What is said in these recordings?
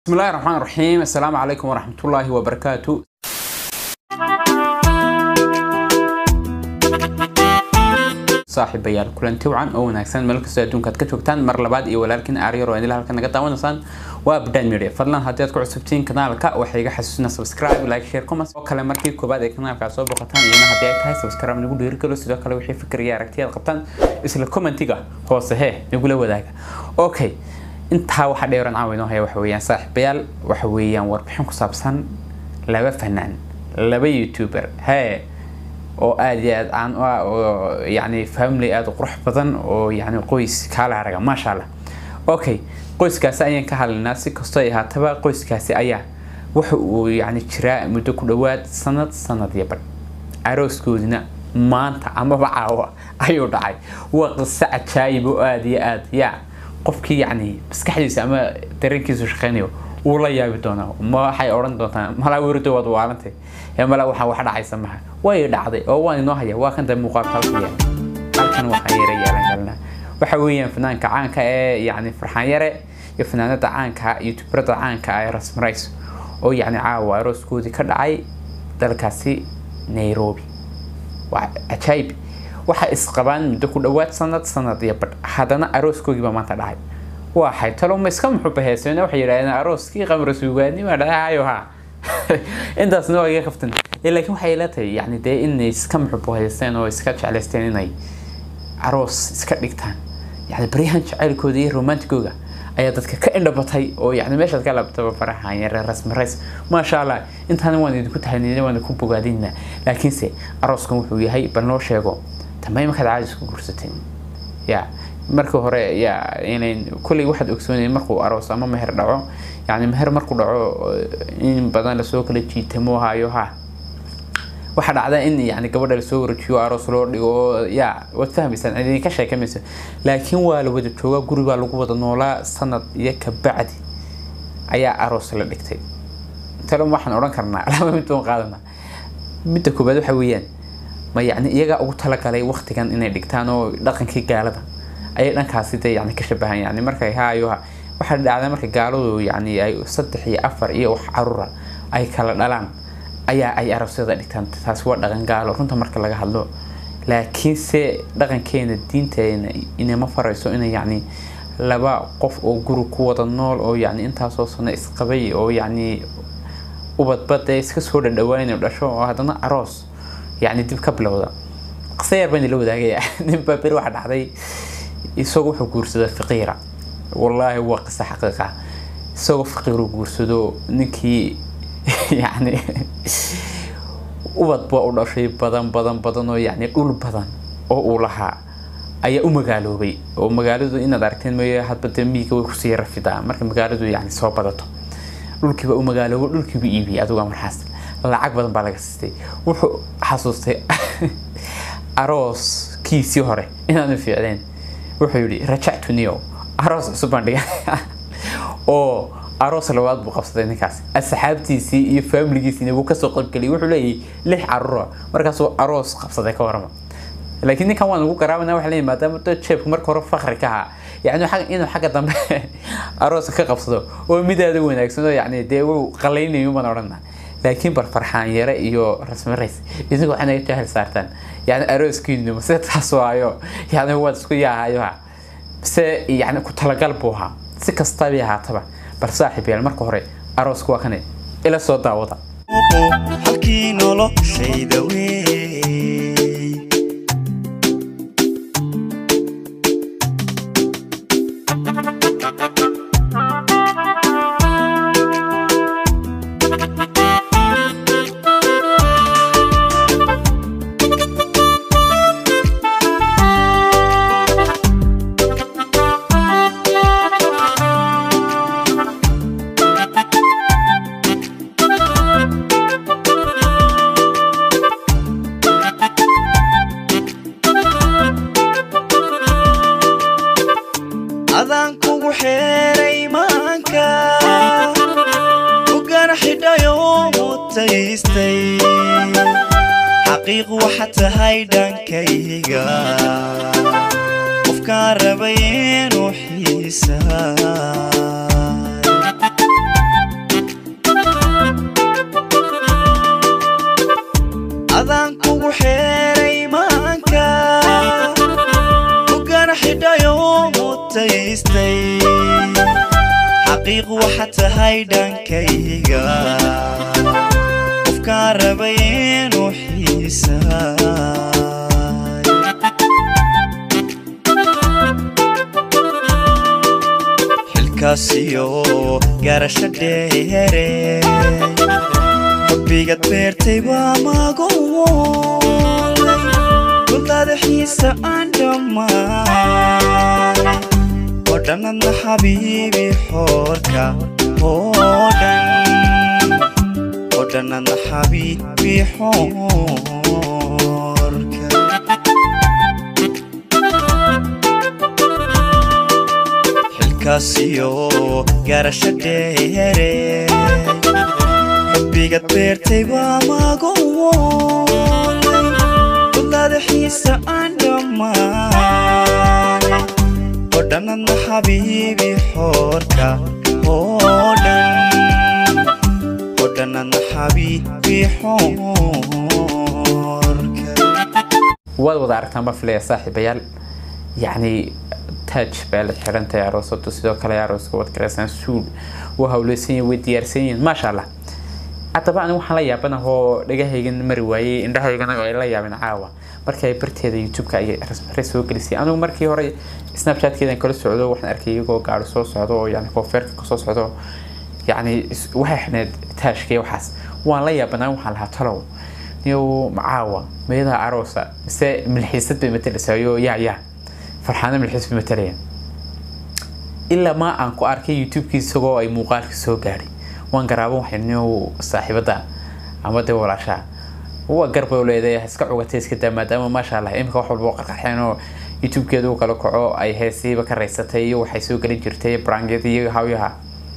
بسم الله الرحمن الرحيم السلام عليكم ورحمة الله وبركاته saaxiibayaal kulanti wacan oo wanaagsan meel kastoo adduunka aad ka joogtaan mar labaad iyo walaalkiin aaryar oo idil halkan naga daawanaysaan waa abdaan media fadlan haddii aad ku cusubtiin kanaalka waxay iga xasuusina subscribe like share comments oo kale markii koobaad ee kanaalka soo boqotaan iyana haddii ay tahay subscribe nagu dhiirigalo sidoo kale wixii fikir iyo aragti aad qabtaan isla commentiga hoose hee nagula wadaaga okay intaa waxaa dheeran caawa inoo haya waxa weeyaan saaxiibayaal waxa weeyaan warbixin ku saabsan laba fanaan laba youtuber hee oo aad iyo aad caan u ah oo yani family aada u qurux badan oo yani qoys kaala araga maasha allah okay qoyskaasi ayaan ka hadlaynaa si kastoo ay ahaataba qoyskaasi ayaa waxa uu yani jiraa muddo ku dhowaad sanad sanad iyo badh arooskoodina maanta amaba caawa ayuu dhacay waa qiso cajaayib oo aada iyo aad yaa qofkii yani maskaxdiisa ama dareenkiisu shaqeynayo wuu la yaabi doonaa ma waxay odhan doontaa malaa werdo waad waalantay ee malaa waxaa wax dhacaysa maha way dhacday oo waan inoo haya waa kan dambe muuqaalka halka yaala halkan waxaan yara yeelan galnaa waxa weeyaan fanaanka caanka ee yani farxaan yare iyo fanaanada caanka youtuberada caanka ee rasmarays oo yani caawa arooskoodii ka dhacay dalkaasi nairobi waa cajaayib waxay isqabaan muddo ku dhowaad sanad sanad iyo badh haddana arooskoogii baa maanta dhacay waxay talo ma iska muxuba heeseen waxay yidhahdeen arooskii qamra suugaani waa dhacayo ha intaasna waa iga kaftan laakiin waxay ila tahay yani dee inay iska muxubo heesteen oo iska jeclaysteen inay aroos iska dhigtaan yani baryahan jacaylkooda iyo romantigooga ayaa dadka ka indhabatay oo yani meeshaad ka labtaba faraxan yare rasmarays maasha allah intaana waan idinku tahanina waan idinku bogaadinaa laakiinse arooskan wuxuu yahay bal noo sheego tama imankaad caadis ku guursateen ya marka hore ya inayn kulley waxaad ogsoonayeen markuu aroos ama meher dhaco yani meher markuu dhaco in badan lasoo kala jiitamo hayo ha waxaa dhacda in yani gabadha lasoo warajiyo aroos loo dhigo oo ya waad fahmaysaan idinka sheekamayso laakiin waa la wada joogaa guri baa lagu wada noolaa sanad iyo kabacdi ayaa aroos la dhigtay talo waxaan odhan karnaa laba mid baan qaadanaa midda koobaad waxa weeyaan ma yani iyagaa ugu talagalay waqtigan inay dhigtaan oo dhaqankii gaalada ayay dhankaasi de yani ka shabahan yani markay haayoha waxaa dhacda marka gaaladu yani ay saddex iyo afar iyo wax carura ay kala dhalaan ayaa ay aroosyada dhigtaan taasi waa dhaqan gaalo runta marka laga hadlo laakiinse dhaqankeena diinteena inama farayso ina yani laba qof oo guri ku wada nool oo yani intaasoo sano isqabay oo yani ubadbad ee iska soo dhadhawaan dhasho oo haddana aroos yani dib ka bilowda qisa yar baan ila wadaagaya nin baa beri waxa dhacday isagoo wuxuu guursadaa faqiira wallaahi waa qisa xaqiiqa isagoo faqiiru guursado ninkii yani ubad baa u dhashay badan badan badan oo yani dhul badan oo uu lahaa ayaa u magaaloobay oo magaaladu inaad aragteen mooye hadba dee miiga way kusii rafidaa marka magaaladu yani soo badato dhulkiiba u magaaloobo dhulkiiba iibiyay adigu markaas lacag badan baa laga siistay wuxuu xasuustay arooskiisii hore inaanu fiicdeen wuxuu yidhi rajactu niyo aroos cusub baan dhiga oo aroos labaad buu qabsaday ninkaas asxaabtiisii iyo faamiligiisiina wuu kasoo qaybgeliyay wuxuu leeyahay lix carruura markaasuu aroos qabsaday ka warama laakiin ninkan waan ugu garaabana waxa leeyahay maadaama dad jeebka marka hore fakri ka ahaa yani inuu xagga dambe arooska ka qabsado oo midaada wanaagsan oo yani dee wuu qalaynayo baan odhanaa laakiin bar farxaan yare iyo rasmarays idinku waxay naga jahil saartaan yani arooskiinu mase taas waayo yani waad isku yaahayo ha mise yani ku talagal buu ahaa si kastabay ahaataba bal saaxiib yaal marka hore arooska waa kane ila soo daawada halkii noloshayda wey adaan kugu xeeray maanka ugan xidhayo mutaystay xaqiiq waxa tahay dhankayga qofkaan rabay inuu xiisaa waxa tahay dhankayga qofkaan rabay inuu xiisaay xilkaasiyo garasho dheere xubbigaad beertay baa magoolay guldaada xiisa aan dhammaanay oo dhannadna xabiibi xoorka oo dhan oo dhannadna xabiibi xoorka xilkaasiyo garasho dheere xubbigaad beertay baa magoolay guldaada xiisa aan dhammaanay oo dhannadna xabiibi xoorka oo dhan oo dhannadna xabiibi xoorka waad wada aragtaan baa filaya saaxiibayaal yacni taaj baa la xirantahay aroosadu sidoo kale arooska wad garaysaan suul waa hawleysan yihin way diyaarsan yihiin maasha allah haddaba anigu waxaan la yaabanahoo dhagahaygan mari waayey indhahaygana ay la yaabeen caawa markii ay barteeda youtube-ka ay rasmare soo gelisay anigu markii hore snapchat-keedan kala socdo waxaan arkay iyagoo gaari soo socdo oo yani koonfeerka kasoo socdo yacni waxay xidhneed taashkii waxaas waan la yaabanaa waxaan lahaa talow niyow macaawa meedaha aroosa mise milxiisad bay matalaysayo yaa yaa farxaano milxiis bay matalayaan ilaa ma aan ku arkay youtube-kii isagoo ay muuqaalka soo gaadhay waan garaaban waxay niyow saaxiibada ama dee walaashaa waa garba leedahay iska cugatay iska daa maadaama maasha allah imika wax walba qarqaxeen oo youtube-keedu u kala kaco ay heesiiba ka raysatay iyo waxay soo gelin jirtay brangyada iyo hawyaha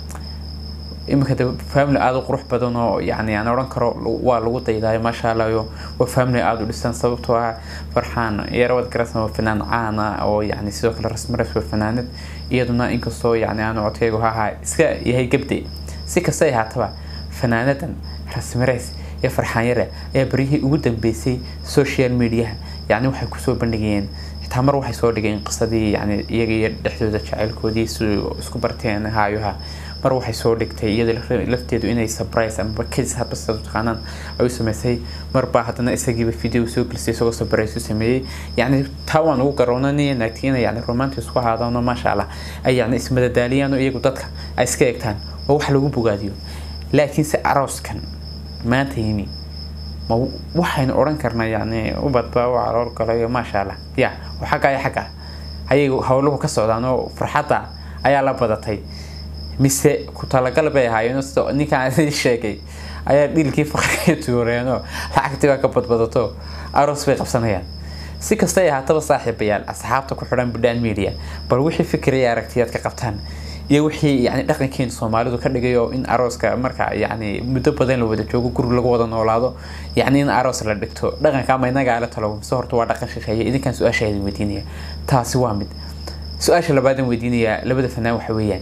iminka de family aada u qurux badan oo yani aan odhan karo waa lagu daydaayo maasha allah iyo waa family aada u dhisan sababtoo ah farxaan yarawad garasan waa fanaan caana oo yani sidoo kale rasmares waa fanaanad iyaduna inkastoo yani aan codkaygu hahaa iska yahay gabde si kasta ay haataba fanaanadan rasmares iyo farxaan yare ayaa baryihii ugu dambeysay social mediaha yani waxay kusoo bandhigayeen xitaa mar waxay soo dhigeen qisadii yani iyaga iyo dhexdooda jacaylkoodii si isku barteen haayuha mar waxay soo dhigtay iyada lafteedu inay surprise ama kadis hadba sida taqaanaan ay u sameysay marbaa haddana isagiiba video soo gelisay isagoo surprise u sameeyey yacni taa waan ugu garoonanaya naagti inay yani romantic isku ahaadaano maasha allah ay yani ismadadaaliyaan oo iyagu dadka ay iska egtaan oo wax lagu bogaadiyo laakiinse arooskan maanta yimi ma waxaynu odhan karnaa yani ubadba u calool galayo maasha allah ya oo xagga iyo xagga ayay howluhu ka socdaan oo farxadda ayaa la badatay mise ku talagal bay ahaayeen sida ninkaan idin sheegay ayaa dhiilkii faqriga tuureenoo lacagtii baa ka badbadato aroos bay qabsanayaan si kasta ay ahaataba saaxiibayaal asxaabta ku xidhan budhaan media bal wixii fikiraya aragtiyaad ka qabtaan iyo wixii yani dhaqankeena soomaalidu ka dhigayo in arooska marka yani muddo badan la wada joogo guri lagu wada noolaado yani in aroos la dhigto dhaqanka ama inagaa la talo mise horta waa dhaqan shisheeye idinkaan su-aasha idin weydiinaya taasi waa mid su-aasha labaadan weydiinaya labada fanaan waxa weeyaan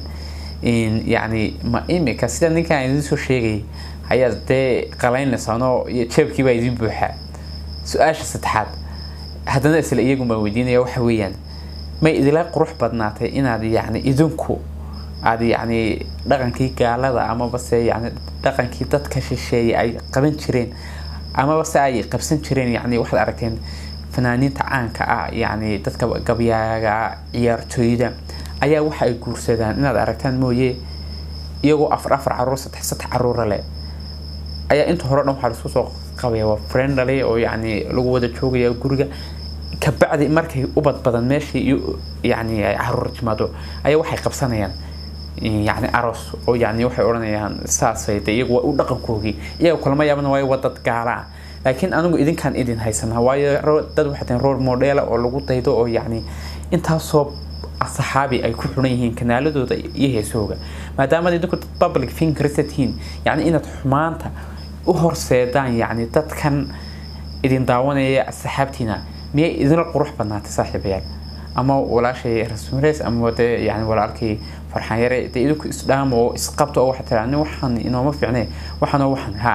yani ma imika sida ninkaan idin soo sheegay ayaa dee qalaynaysaanoo jeebkii baa idin buuxaa su-aasha saddexaad haddana isla iyagun baan weydiinaya waxa weeyaan may idila qurux badnaatay inaad yani idinku aad yani dhaqankii gaalada amaba se yani dhaqankii dadka shisheeye ay qaban jireen amaba se ay qabsan jireen yani waxaad aragteen fanaaniinta caanka ah yani dadka gabyaaga ciyaartooyda ayaa waxa ay guursadaan inaad aragtaan mooye iyagoo afar afar caruur saddex saddex caruura leh ayaa inta hore dhan waxaa laisku soo qabaya waa friendly oo yani lagu wada joogaya guriga kabacdi markay ubad badan meeshii iyo yani ay caruur timaado ayaa waxay qabsanayaan yani aroos oo yani waxay odhanayaan saasay de iyagu waa u dhaqankoogii iyaga kulama yaaban waayo waa dad gaala ah laakiin anigu idinkaan idin haysanaa waayo dad waxay tahay role modela oo lagu daydo oo yani intaasoo saxaabi ay ku xuran yihiin kanaaladooda iyo heesooga maadaama idinku dad public fingers tihiin yani inaad xumaanta u horseedaan yani dadkan idin daawanaya saxaabtiina miyay idinla qurux badnaatay saaxiibayaal ama walaashay rasmulays ama de yani walaalkii farxaan yare de idinku isdhaamo oo isqabto oo waxaa tiraa nin waxaan inooma fiicnay waxaanoo waxan haa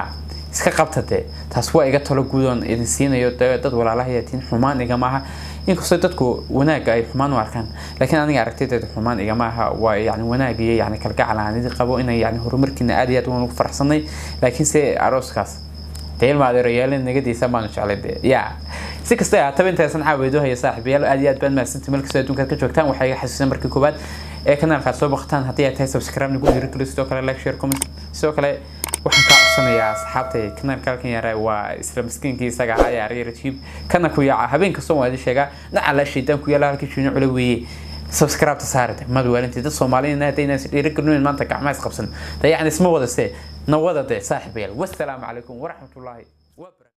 iska qabta dee taas waa iga talo guudoon idin siinayo dee dad walaalahayaatiin xumaan igama aha inkastoo dadku wanaaga ay xumaan u arkaan laakiin aniga aragtideeda xumaan igama aha waa yani wanaag iyo yani kalgacal aan idin qabo inay yani horumarkiina aad iyo aad waan ugu faraxsanay laakiin se arooskaas dee ilma adeerayaal nagadiisa baanu jeclay dee ya si kasta ay ahaataba intaasan caaweedo haya saaxiibayaal aad iyo aad baan mahadsantii meel kastoo adduunkaad ka joogtaan waxaa iga xasuusan markii koowaad ee kanaalkaad soo baqataan haddii ay tahay subscribe nagu dhiirigeliyo sidoo kale like share comment sidoo kale waxaan kaa codsanayaa asxaabtay kanaalka halkan yara waa isla miskiinkii isaga ahaa ee ariya rajib kana ku yaaca habeen kastoo waa idin sheegaa nacala shaydaan ku yaala halkii shiino cule weeye subscribe-ta saarate mad waalintii dad soomaaliyiin haddayna dhiirigelinayn maanta gacmaha isqabsan dayacni isma wada see nawada dee saaxiibayaal wassalaamu calaykum waraxmatullaahi